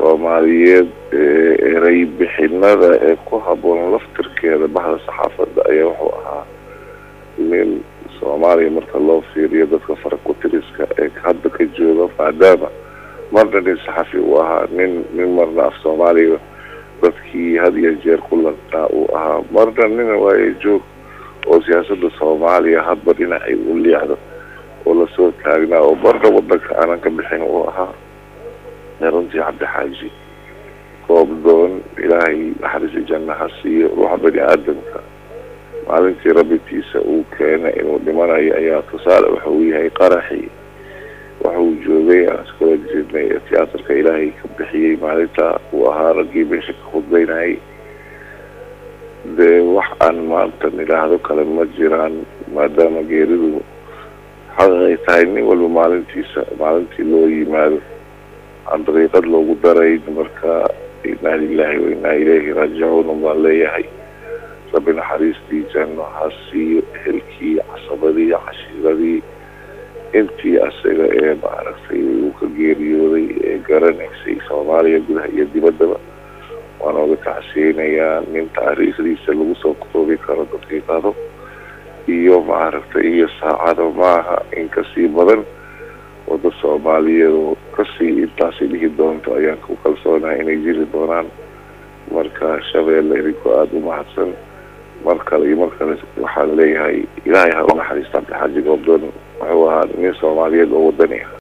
soomaaliyeed erey bixinada ee ku habboon laftirkeeda baxda saxaafadda ayaa wuxuu ahaa nin soomaaliya marka loo fiiriyo dadka farakutiriska ee hadda ka jooga maadaama marna nin saxafi uu ahaa nin nin marna af soomaaliya dadkii had iyo jeer ku lantaa uu ahaa marna nina waaye joog oo siyaasadda soomaaliya hadba dhinacay u liicdo oo lasoo taagnaa oo marna wadanka aanan ka bixin uu ahaa runtii cabdixaaji koobdoon ilaahay naxariisi janna ha siiyo ruuxa bani aadamka maalintii rabitiisa uu keenay inuu dhimanayo ayaa tusaale wuxuu yahay qaraxii waxuu joogay aan iskula jirnay ee tiyaatarka ilaahay ka bixiyey maalinta uu ahaa raggii meesha ka khudbeynayay dee wax aan maanta nidhaahdo kale ma jiraan maadaama geeridu xaqi ay tahay nin walba maalintiisa maalintii loo yimaado aan dariiqad loogu darayn marka inaa lilahi wa inaa ilayhi raajicuun baan leeyahay rabbi naxariistii janno ha siiyo ehelkii casabadii cashiiradii intii asaga ee maaragtay uu ka geeriyooday ee garanaysay soomaaliya gudaha iyo dibaddaba waan oga tacsiyeynayaa nin taariikhdiisa lagu soo koobi karo daqiiqado iyo maaragtay iyo saacado maaha in kasii badan wada soomaaliyeed oo kasii intaasi dhihi doonto ayaan ku kalsoonahay inay jiri doonaan marka shabeelle idinkoo aada u mahadsan mar kale iyo mar kale waxaan leeyahay ilaahay ha u naxariista cabdixaaji goobdoon wuxuu ahaa nin soomaaliyeed oo wadani ah